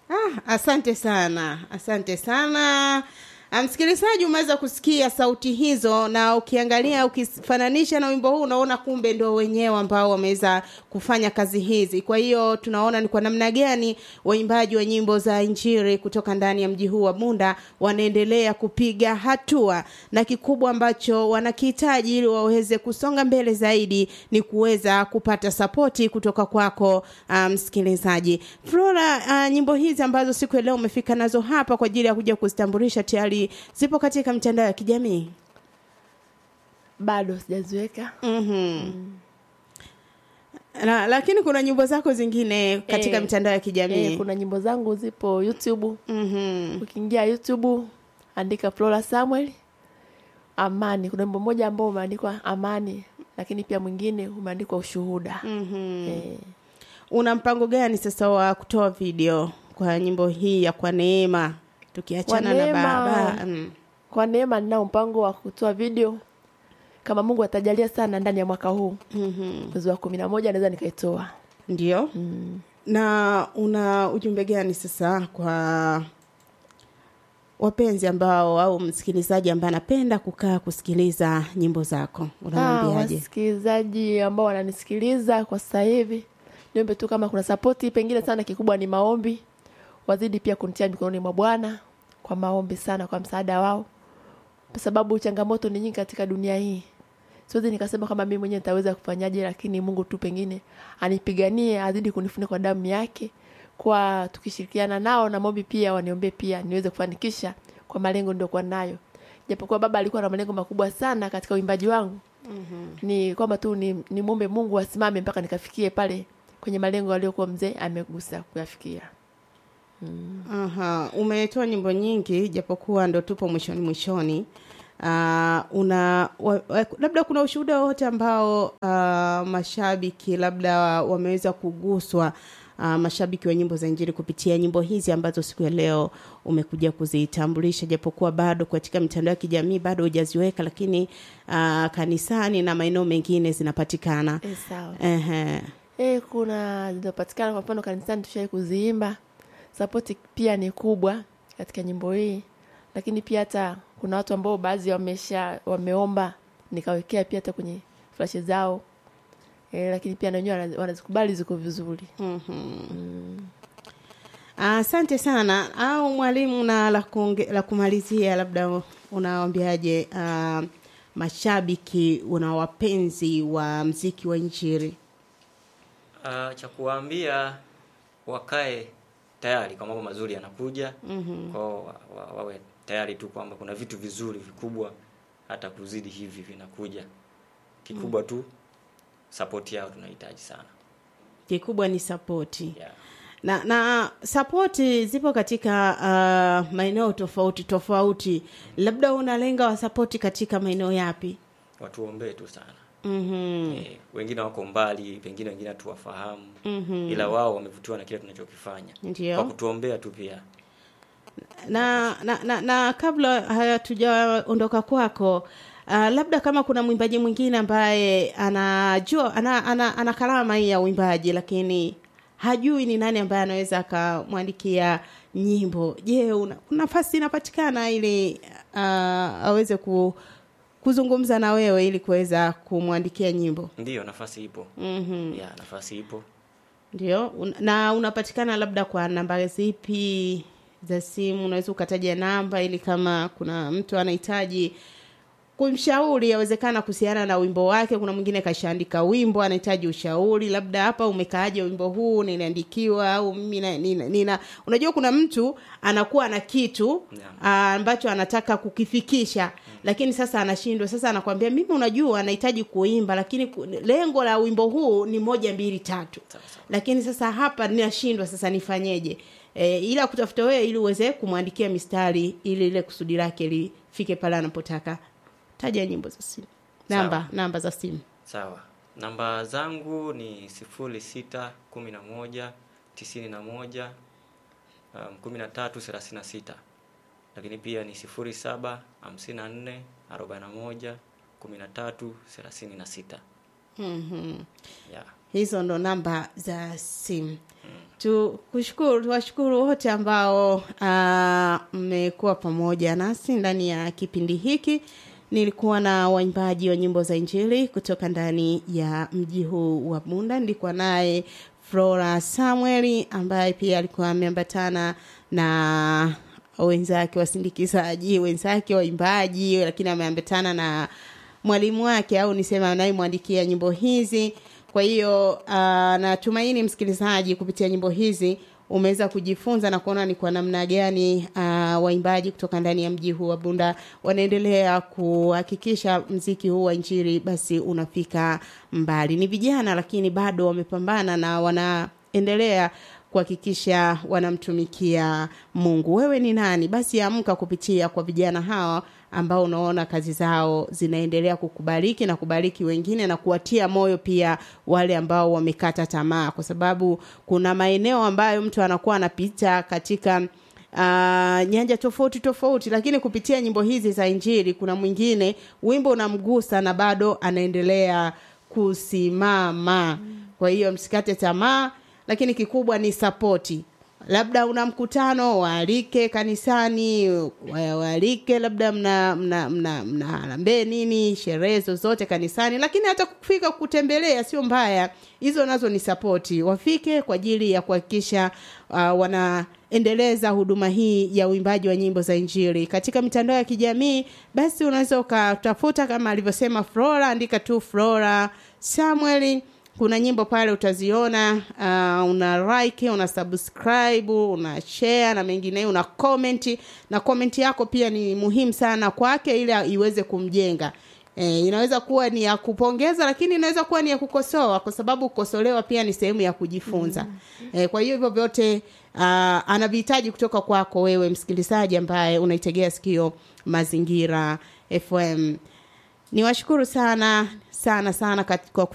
Ah, asante sana, asante sana. Ah, Msikilizaji, umeweza kusikia sauti hizo, na ukiangalia ukifananisha na wimbo huu unaona kumbe ndio wenyewe ambao wameweza kufanya kazi hizi. Kwa hiyo tunaona ni kwa namna gani waimbaji wa nyimbo za Injili kutoka ndani ya mji huu wa Bunda wanaendelea kupiga hatua, na kikubwa ambacho wanakihitaji ili waweze kusonga mbele zaidi ni kuweza kupata sapoti kutoka kwako ah, msikilizaji. Flora, ah, nyimbo hizi ambazo siku ya leo umefika nazo hapa kwa ajili ya kuja kuzitambulisha tayari zipo katika mitandao ya kijamii. bado sijaziweka Mhm. Na, lakini kuna nyimbo zako zingine katika Eh, mitandao ya kijamii. eh, kuna nyimbo zangu zipo youtube Mhm. ukiingia youtube andika flora samuel amani kuna wimbo mmoja ambao umeandikwa amani lakini pia mwingine umeandikwa ushuhuda Mhm. eh, Una mpango gani sasa wa kutoa video kwa nyimbo hii ya kwa neema tukiachana Kwa na Neema. baba? Mm. kwa neema ninao mpango wa kutoa video kama mungu atajalia sana ndani ya mwaka huu Mhm. mwezi wa kumi na moja naweza nikaitoa Ndio. mm. Na una ujumbe gani sasa kwa wapenzi ambao au msikilizaji ambaye anapenda kukaa kusikiliza nyimbo zako? Ah, Unamwambiaje? wasikilizaji ambao wananisikiliza kwa sasa hivi niombe tu kama kuna sapoti pengine sana kikubwa ni maombi wazidi pia kunitia mikononi mwa bwana kwa maombi sana kwa msaada wao kwa sababu changamoto ni nyingi katika dunia hii siwezi nikasema kama mimi mwenyewe nitaweza kufanyaje lakini mungu tu pengine anipiganie azidi kunifunika kwa damu yake kwa tukishirikiana nao na maombi pia waniombee pia niweze kufanikisha kwa malengo niliokuwa nayo japokuwa baba alikuwa na malengo makubwa sana katika uimbaji wangu ni kwamba tu ni, ni mwombe mungu asimame mpaka nikafikie pale kwenye malengo aliyokuwa mzee amegusa kuyafikia Aha, umetoa nyimbo nyingi japokuwa ndo tupo mwishoni mwishoni. Uh, una wa, wa, labda kuna ushuhuda wowote ambao uh, mashabiki labda wameweza kuguswa uh, mashabiki wa nyimbo za Injili kupitia nyimbo hizi ambazo siku ya leo umekuja kuzitambulisha, japokuwa bado katika mitandao ya kijamii bado hujaziweka, lakini uh, kanisani na maeneo mengine zinapatikana. e, sawa Ehe. e, kuna zinapatikana kwa mfano kanisani tushai kuziimba sapoti pia ni kubwa katika nyimbo hii lakini pia hata kuna watu ambao baadhi wamesha wameomba nikawekea pia hata kwenye flashe zao e, lakini pia na wenyewe wana- wanazikubali ziko vizuri Asante sana. Au mwalimu, na la, kuonge, la kumalizia, labda unawaambiaje uh, mashabiki una wapenzi wa mziki wa Injili? Uh, cha kuwaambia wakae tayari kwa mambo mazuri yanakuja. mm Kwao wa, wa, wawe tayari tu kwamba kuna vitu vizuri vikubwa hata kuzidi hivi vinakuja. Kikubwa tu sapoti yao tunahitaji sana. Kikubwa ni sapoti Yeah. na na sapoti zipo katika uh, maeneo tofauti tofauti, labda unalenga wasapoti katika maeneo yapi? Watuombee tu sana. mm Eh, wengine wako mbali, pengine wengine hatuwafahamu. Mhm. Ila wao wamevutiwa na kile tunachokifanya. Ndio. Kwa kutuombea tu pia. na, na, na, na kabla hatujaondoka kwako uh, labda kama kuna mwimbaji mwingine ambaye anajua ana, ana, ana karama hii ya uimbaji lakini hajui ni nani ambaye anaweza akamwandikia nyimbo je una- kuna nafasi inapatikana ili uh, aweze ku, kuzungumza na wewe ili kuweza kumwandikia nyimbo Ndiyo, nafasi ipo. mm-hmm. Yeah, nafasi ipo. Ndio, un, na unapatikana labda kwa namba zipi za simu? Unaweza ukataja namba ili kama kuna mtu anahitaji kumshauri, yawezekana kuhusiana na wimbo wake. Kuna mwingine kashaandika wimbo anahitaji ushauri, labda hapa umekaaje wimbo huu, niliandikiwa au mimi na- nina, nina. Unajua kuna mtu anakuwa na kitu Yeah. ah, ambacho anataka kukifikisha lakini sasa anashindwa. Sasa anakwambia mimi, unajua anahitaji kuimba, lakini ku- lengo la wimbo huu ni moja mbili tatu Sawa sawa. lakini sasa hapa ninashindwa sasa nifanyeje e, ila kutafuta wewe ili uweze kumwandikia mistari ili ile kusudi lake lifike pale anapotaka taja nyimbo za simu namba Sawa. namba za simu Sawa. Namba zangu ni sifuri sita kumi na moja tisini na moja um, kumi na tatu thelathini na sita lakini pia ni sifuri saba hamsini na nne arobaini na moja kumi na tatu thelathini na sita mm-hmm. yeah. hizo ndo namba za simu tu kushukuru tuwashukuru wote ambao ah, mmekuwa pamoja nasi ndani ya kipindi hiki nilikuwa na waimbaji wa nyimbo za injili kutoka ndani ya mji huu wa bunda nilikuwa naye flora samueli ambaye pia alikuwa ameambatana na wenzake wasindikizaji wenzake waimbaji lakini ameambatana na mwalimu wake au niseme anayemwandikia nyimbo hizi kwa hiyo uh, natumaini msikilizaji kupitia nyimbo hizi umeweza kujifunza na kuona ni kwa namna gani uh, waimbaji kutoka ndani ya mji huu wa bunda wanaendelea kuhakikisha mziki huu wa injili basi unafika mbali ni vijana lakini bado wamepambana na wanaendelea kuhakikisha wanamtumikia mungu wewe ni nani basi amka kupitia kwa vijana hawa ambao unaona kazi zao zinaendelea kukubariki na kubariki wengine na kuwatia moyo pia wale ambao wamekata tamaa kwa sababu kuna maeneo ambayo mtu anakuwa anapita katika uh, nyanja tofauti tofauti lakini kupitia nyimbo hizi za injili kuna mwingine wimbo unamgusa na bado anaendelea kusimama kwa hiyo msikate tamaa lakini kikubwa ni sapoti labda una mkutano waalike kanisani wa- waalike labda mna mna mna, mna harambee nini sherehe zozote kanisani lakini hata kufika kutembelea sio mbaya hizo nazo ni sapoti wafike kwa ajili ya kuhakikisha uh, wanaendeleza huduma hii ya uimbaji wa nyimbo za injili katika mitandao ya kijamii basi unaweza ukatafuta kama alivyosema flora andika tu flora samueli kuna nyimbo pale utaziona uh, una like una subscribe una share na mengineyo una comment na comment yako pia ni muhimu sana kwake ili iweze kumjenga E, inaweza kuwa ni ya kupongeza lakini inaweza kuwa ni ya kukosoa kwa sababu kukosolewa pia ni sehemu ya kujifunza mm. e, kwa hiyo hivyo vyote uh, anavihitaji kutoka kwako wewe msikilizaji ambaye unaitegea sikio mazingira fm niwashukuru sana sana sana kat- kwa